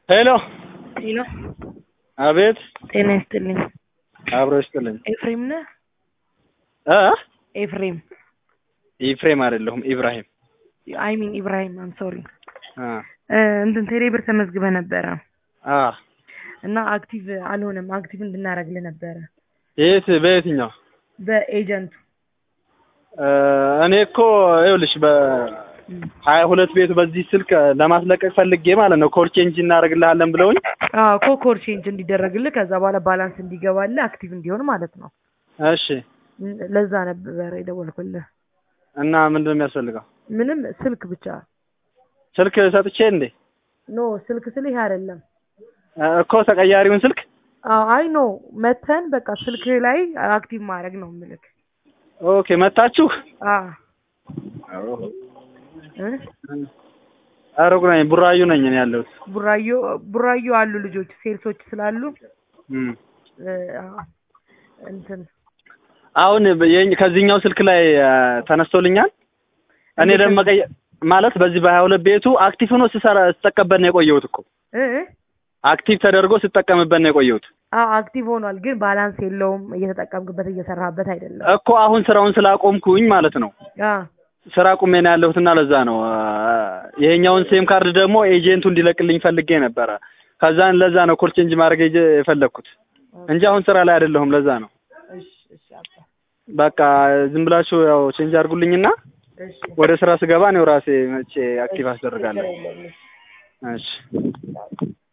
ሄሎ ሄሎ አቤት ጤና ይስጥልኝ። አብሮ ይስጥልኝ ኤፍሬም ነህ? እ ኤፍሬም ኢፍሬም አይደለሁም ኢብራሂም አይ ሚን ኢብራሂም አም ሶሪ አ እንትን ቴሌብር ተመዝግበህ ነበረ አ እና አክቲቭ አልሆነም። አክቲቭ እንድናደርግልህ ነበረ የት በየትኛው በኤጀንቱ እ እኔ እኮ ይኸውልሽ በሀያ ሁለት ቤቱ በዚህ ስልክ ለማስለቀቅ ፈልጌ ማለት ነው ኮድ ቼንጅ እናደርግልሃለን ብለውኝ አዎ ኮኮር ቼንጅ እንዲደረግልህ ከዛ በኋላ ባላንስ እንዲገባልህ አክቲቭ እንዲሆን ማለት ነው። እሺ ለዛ ነበረ የደወልኩልህ። እና ምንድን ነው የሚያስፈልገው ምንም ስልክ ብቻ ስልክ ሰጥቼ እንዴ ኖ ስልክ ስልህ ይሄ አይደለም። እ እኮ ተቀያሪውን ስልክ አዎ አይ ኖ መተን በቃ ስልክ ላይ አክቲቭ ማድረግ ነው ምልክ ኦኬ መታችሁ አዎ እ ሩቅ ነኝ ቡራዩ ነኝ እኔ ያለሁት ቡራዮ ቡራዮ አሉ ልጆች ሴልሶች ስላሉ እም እ አዎ እንትን አሁን የኝ ከዚህኛው ስልክ ላይ አ፣ ተነስቶልኛል። እኔ ደግሞ መቀየ ማለት በዚህ በሀያ ሁለት ቤቱ አክቲቭ ሆኖ ስሰራ ስጠቀምበት ነው የቆየሁት እኮ እ እ አክቲቭ ተደርጎ ስጠቀምበት ነው የቆየሁት አዎ አክቲቭ ሆኗል፣ ግን ባላንስ የለውም። እየተጠቀምክበት እየሰራህበት አይደለም። እኮ አሁን ስራውን ስላቆምኩኝ ማለት ነው። አዎ ስራ ቁሜ ነው ያለሁትና ለዛ ነው አ፣ ይሄኛውን ሴም ካርድ ደግሞ ኤጀንቱ እንዲለቅልኝ ፈልጌ ነበረ። ከዛን ለዛ ነው ኮድ ቼንጅ ማድረግ የጀ- የፈለግኩት እንጂ አሁን ስራ ላይ አይደለሁም። ለዛ ነው እሺ እሺ አባ በቃ ዝም ብላችሁ ያው ቼንጅ አድርጉልኝና እሺ ወደ ስራ ስገባ ነው ራሴ መቼ አክቲቭ አስደርጋለሁ። ችግር የለም። እሺ